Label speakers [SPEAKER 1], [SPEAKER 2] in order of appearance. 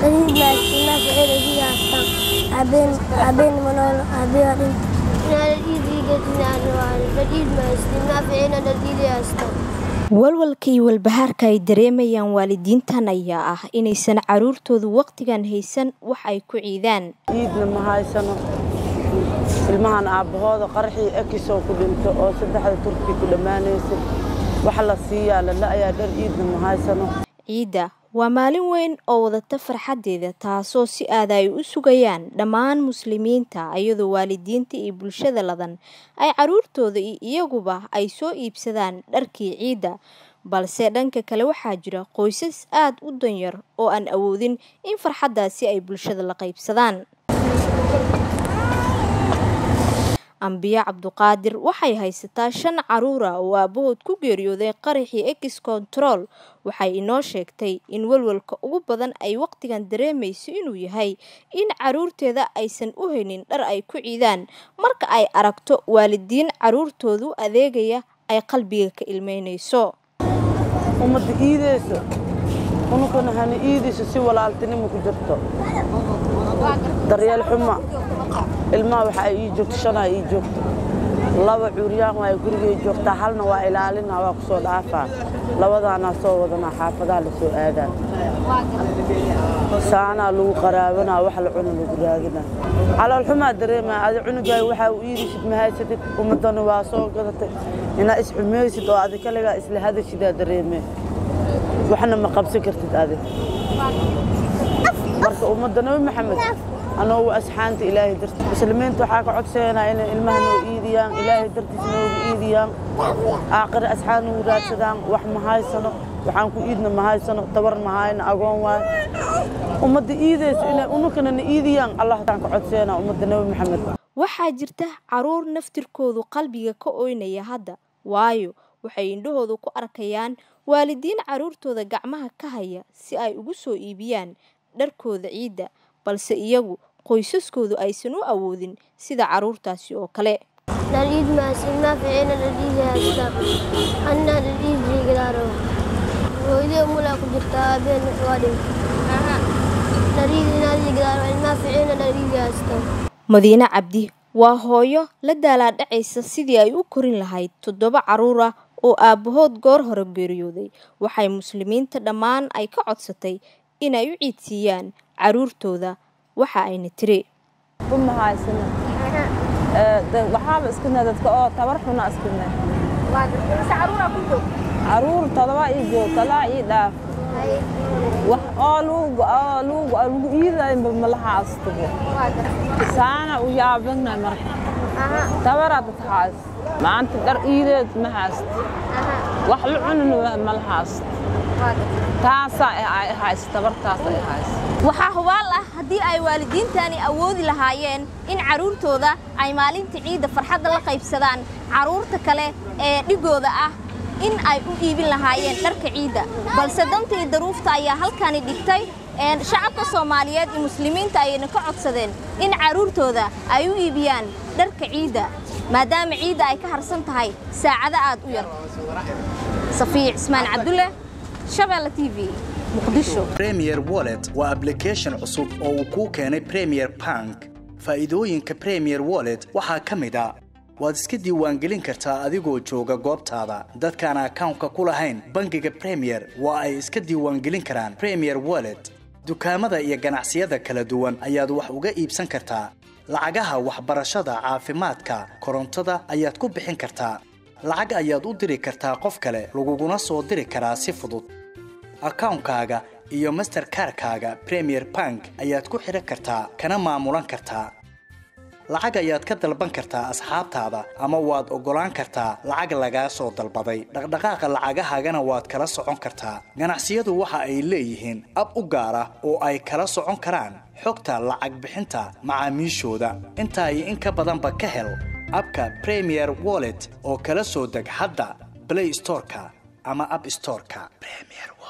[SPEAKER 1] ciid maasina ficil idiga haystaan habeen habeen manool habeen dhinta inaan ciid iiga dinaan rabaa ciid maasina ficil idiga haystaan
[SPEAKER 2] walwalka iyo walbahaarka ay dareemayaan waalidiintan ayaa ah inaysan caruurtoodu waqtigan haysan wax ay ku ciidaan
[SPEAKER 3] ciidna ma haysano ilmahan aabbahooda qaraxii ekisoo ku dhinto oo saddexda turki ku dhammaanaysay wax la siiyaa lala ayaa dhar ciidna ma haysano
[SPEAKER 2] ciidda waa maalin weyn oo wadata farxaddeeda taasoo si aada ay u sugayaan dhammaan muslimiinta iyadoo waalidiinta iyo bulshada ladan ay caruurtooda iyo iyaguba ay soo iibsadaan dharkii ciidda balse dhanka kale waxaa jira qoysas aad u danyar oo aan awoodin in farxaddaasi ay bulshada la qaybsadaan ambiya cabduqaadir waxay haysataa shan caruura oo aabahood ku geeriyooday qaraxii ex control waxay inoo sheegtay in walwalka ugu badan ay waqtigan dareemayso inuu yahay in caruurteeda aysan u haynin dhar ay ku ciidaan marka ay aragto waalidiin caruurtoodu adeegaya ay qalbiga ka ilmeynayso
[SPEAKER 3] ummadda iideyso unukana hana iidayso si walaaltinimo ku jirto daryeel xuma ilmaha waxa ay ii joogto shanaa ii joogto laba cuuryaan waa gurigay joogtaa halna waa ilaalina waa ku soo dhaafaa labadaanaa soo wadanaa xaafadaha la soo aadaa saanaa lagu qaraabanaa wax la cuna lagu raadinaa calool xumaa dareemaa adi cunugaay waxaa u iidaysid ma haysatid ummadana waa soo gadatay inaa isxumaysid oo adi kaligaa isla hadashidaa dareemee waxna ma qabsan kartid adi marka ummadda nabi maxamed anoogu asxaanta ilaahay dartiis muslimiinta waxaa ka codsaynaa inay ilmaha noo iidiyaan ilaahay dartiis noogu iidiyaan aaqire asxaan nagu raadsadaan wax ma haysano waxaan ku iidna ma haysano tabar ma hayno agoon waayo ummadda iidayso inay unukana na iidiyaan allahtaan ka codsaynaa ummadda nabi maxamed
[SPEAKER 2] waxaa jirta caruur naftirkoodu qalbiga ka oynaya hadda waayo waxay indhahoodu ku arkayaan waalidiin caruurtooda gacmaha ka haya si ay ugu soo iibiyaan dharkooda ciidda balse iyagu qoysaskoodu aysan u awoodin sida caruurtaasi oo kale
[SPEAKER 1] dhaliid maasina ficil idiga haystaan anna dhaliid riigalaaro hooyadii umulaa ku jirta habeen waa dhinta dhaliid inaa riigalaaro ilmaa ficil dhaliid haystaan
[SPEAKER 2] madiine cabdi waa hooyo la daalaadhacaysa sidii ay u korin lahayd toddoba caruur ah oo aabbahood goor hore geeriyooday waxay muslimiinta dhammaan ay ka codsatay inay u ciidsiiyaan caruurtooda waxa ayna tiri
[SPEAKER 4] uma haysano waxaaba iskana dadka oo tabar xuna iskana caruur todoba ii joog talaa ii dhaaf wax oo lagu iidayba malaha astugo saana u yaabana marka tabaraa dad haas maanta dhar iideed ma haast wax la cunana mala haast taasaa hays tabartaas ay hays
[SPEAKER 2] waxaa hubaal ah haddii ay waalidiintani awoodi lahaayeen in carruurtooda ay maalinta ciidda farxadda la qaybsadaan carruurta kale ee dhigooda ah in ay u iibin lahaayeen dharka ciidda balse danta iyo daruufta ayaa halkani dhigtay shacabka soomaaliyeed iyo muslimiinta ayayna ka codsadeen in carruurtooda ay u iibiyaan dharka ciidda maadaama ciidda ay ka harsan tahay saacado aad u yar safiya cismaan cabdulle shabeelle t v muqdisho
[SPEAKER 5] premier wallet waa ablication cusub oo uu kuu keenay premier bank faa'iidooyinka premier wallet waxaa ka mid a waad iska diiwaangelin kartaa adigoo jooga goobtaada dadkaan akawnka ku lahayn bangiga premier waa ay iska diiwaangelin karaan premier wallet dukaamada iyo ganacsiyada kala duwan ayaad wax uga iibsan kartaa lacagaha waxbarashada caafimaadka korontada ayaad ku bixin kartaa lacag ayaad u diri kartaa qof kale laguguna soo diri karaa si fudud akawnkaaga iyo masterkarkaaga premier bank ayaad ku xidhan kartaa kana maamulan kartaa lacag ayaad ka dalban kartaa asxaabtaada ama waad oggolaan kartaa lacag lagaa soo dalbaday dhaqdhaqaaqa lacagahaagana waad kala socon kartaa ganacsiyadu waxa ay leeyihiin ab u gaar ah oo ay kala socon karaan xogta lacag bixinta macaamiishooda intaa iyo in ka badanba ka hel abka premier wallet oo kala soo deg hadda blay storeka ama ab storeka